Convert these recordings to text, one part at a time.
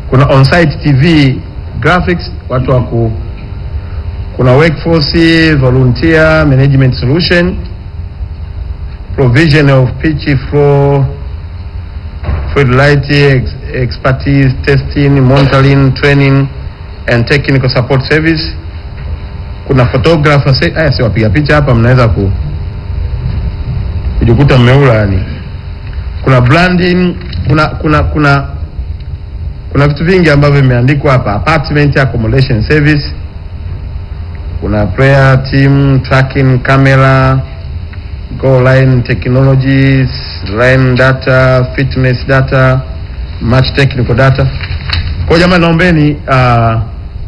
kuna on-site TV graphics, watu wa ku kuna workforce volunteer management solution provision of pitch flow fluid light ex expertise testing monitoring training and technical support service kuna photographer se- aya si wapiga picha hapa mnaweza ku kujikuta mmeula yani kuna branding kuna kuna kuna kuna vitu vingi ambavyo vimeandikwa hapa apartment accommodation service kuna prayer team tracking camera go line technologies line data fitness data match technical data kwa jamani naombeni uh,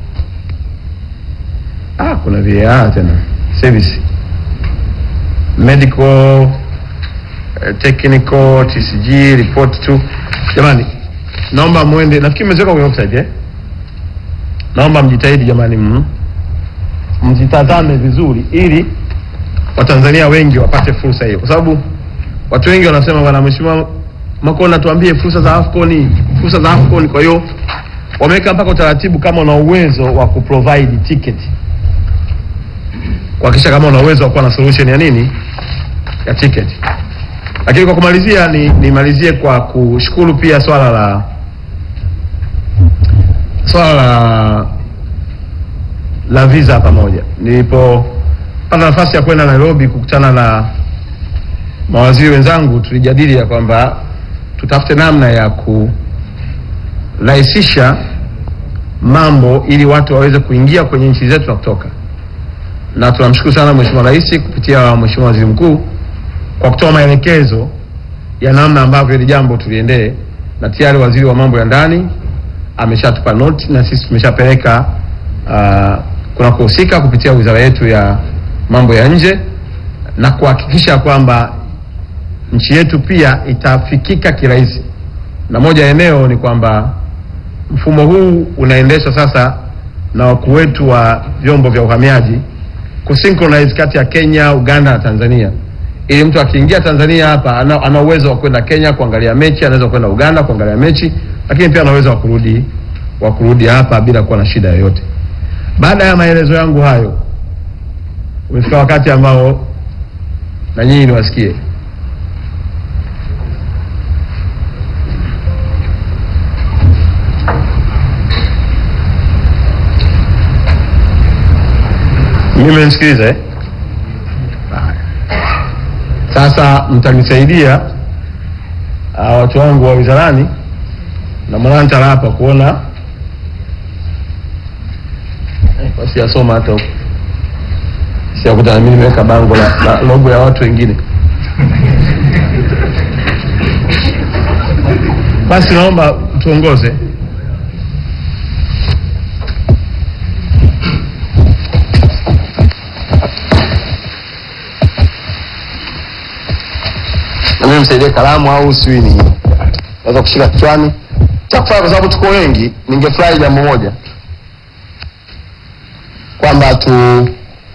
ah kuna VAR tena service medical uh, technical TCG report tu jamani naomba mwende nafikiri mmeziweka kwenye website eh naomba mjitahidi jamani mm mzitazame vizuri ili watanzania wengi wapate fursa hiyo kwa sababu watu wengi wanasema bwana mheshimiwa Makonda tuambie fursa za AFCON fursa za AFCON kwa hiyo wameweka mpaka utaratibu kama una uwezo wa kuprovide ticket kuhakikisha kama una uwezo wa kuwa na solution ya nini ya ticket lakini kwa kumalizia ni nimalizie kwa kushukuru pia swala la swala la la visa pamoja. Nilipopata nafasi ya kwenda Nairobi kukutana na mawaziri wenzangu, tulijadili ya kwamba tutafute namna ya kurahisisha mambo ili watu waweze kuingia kwenye nchi zetu na kutoka, na tunamshukuru sana Mheshimiwa Rais kupitia Mheshimiwa Waziri Mkuu kwa kutoa maelekezo ya namna ambavyo hili jambo tuliendee, na tayari waziri wa mambo ya ndani ameshatupa note na sisi tumeshapeleka uh, kuna kuhusika kupitia wizara yetu ya mambo ya nje na kuhakikisha kwamba nchi yetu pia itafikika kirahisi, na moja ya eneo ni kwamba mfumo huu unaendeshwa sasa na wakuu wetu wa vyombo vya uhamiaji kusynchronize kati ya Kenya, Uganda na Tanzania, ili mtu akiingia Tanzania hapa ana, ana uwezo wa kwenda Kenya kuangalia mechi, anaweza kwenda Uganda kuangalia mechi, lakini pia ana uwezo wa kurudi wa kurudi hapa bila kuwa na shida yoyote. Baada ya maelezo yangu hayo, umefika wakati ambao na nyinyi niwasikie. Mimi mmenisikiliza eh? Haya. Sasa mtanisaidia uh, watu wangu wa wizarani na mwanantara hapa kuona Eh, siyasoma hata huko siakuta na mimi nimeweka bango la, la logo ya watu wengine basi naomba tuongoze na mimi msaidie kalamu au sijui ni naweza kushika kichwani cha kufanya kwa sababu tuko wengi ningefurahi jambo moja kwamba tu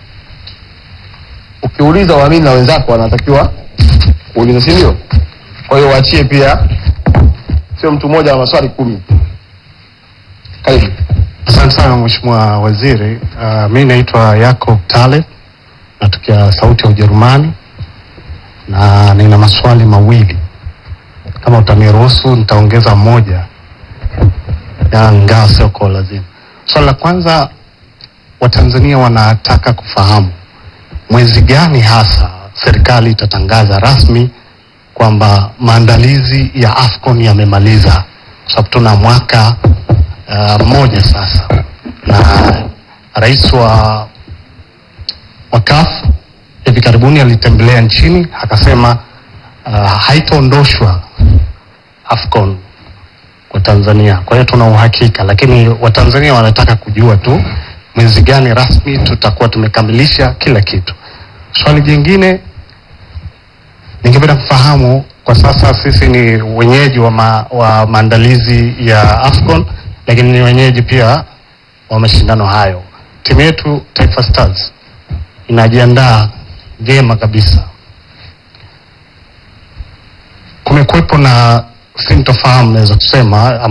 ukiuliza uamini na wenzako wanatakiwa kuuliza si ndio kwa hiyo waachie pia sio mtu mmoja wa maswali kumi karibu Asante sana Mheshimiwa Waziri. Uh, mi naitwa Yacob Taleb natokea Sauti ya Ujerumani na nina maswali mawili. Kama utaniruhusu nitaongeza moja, ya ingawa sio kwa lazima. Swali la kwanza, Watanzania wanataka kufahamu mwezi gani hasa serikali itatangaza rasmi kwamba maandalizi ya AFCON yamemaliza, kwa sababu tuna mwaka uh, mmoja sasa, na rais wa wa CAF hivi karibuni alitembelea nchini akasema uh, haitaondoshwa AFCON kwa Tanzania. Kwa hiyo tuna uhakika, lakini Watanzania wanataka kujua tu mwezi gani rasmi tutakuwa tumekamilisha kila kitu. Swali jingine ningependa kufahamu, kwa sasa sisi ni wenyeji wa, ma, wa maandalizi ya AFCON, lakini ni wenyeji pia wa mashindano hayo. Timu yetu Taifa Stars inajiandaa vyema kabisa. Kumekuwepo na sintofahamu naweza kusema